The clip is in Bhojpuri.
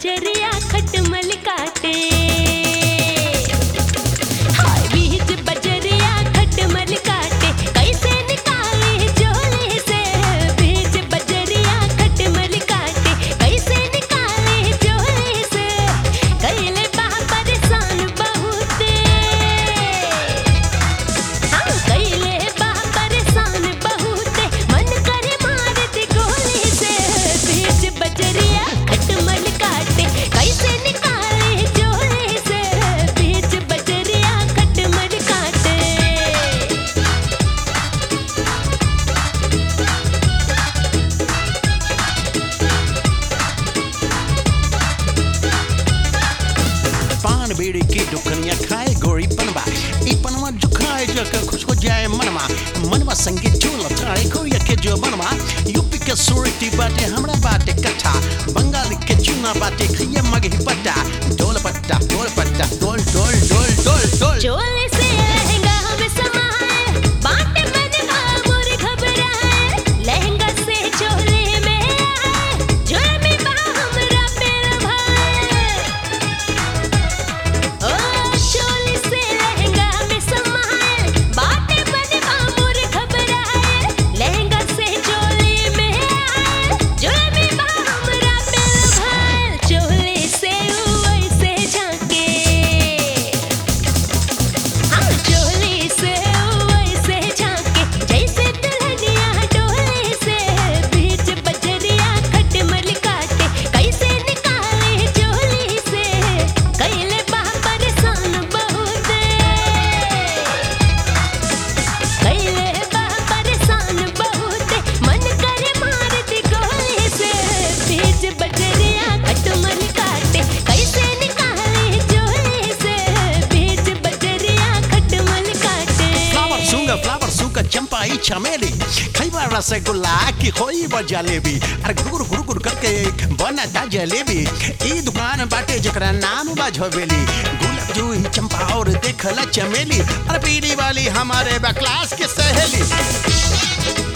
बजरिया खटमल काटे हाय बीच बजरिया खटमल काटे कैसे निकाले चोले से बीच बजरिया खटमल काटे कैसे निकाले चोले से कैले बा परेशान बहुते हाँ कैले बा परेशान बहुते मन करे मार दी गोली से बीच बजरिया खटमल काटे कैसे निकाले चोले से बीच बजरिया खटमल काटे पान बीड़ी की दुकनिया खाए गोरी पनवा ई पनवा जो खाए जो के खुश हो जाए मनवा मनवा संगीत जो लताए कोरिया के जो मनवा यूपी के सुरती बाटे हमरा बाटे कट्ठा बंगाल के चूना बाटे खैया मगही पट्टा डोल पट्टा डोल पट्टा डोल डोल डोल डोल डोल चोले से लहंगा हम समाए बाटे बनवा मोर घबराए लहंगा से चोले में आए जुर्मी बा हमरा पेड़ भाए ओ चोले से लहंगा में समाए बाटे बनवा मोर घबराए लहंगा से चोले में आए जुर्मी बा हमरा पेड़ भाए चोले से वैसे झांके हाँ चोली से वैसे झांके जैसे दुल्हनिया डोले से बीच बजरिया खटमल काटे कैसे निकाले चोली से कैले बा परेशान बहुते कैले बा परेशान बहुते मन करे मार दी गोली से बीच बजरिया खटमल काटे कैसे निकाले चोली से बीच बजरिया खटमल काटे फ्लावर सूंगा फ्लावर सूंगा चंपा ई चमेली खैबा रसगुल्ला की खोई ब जलेबी अरे गुरु गुरु गुरु करके बना ता जलेबी ई दुकान बाटे जकरा नाम बा झोबेली गुलाब जूही चंपा और देखला चमेली अरे पीली वाली हमारे बा क्लास के सहेली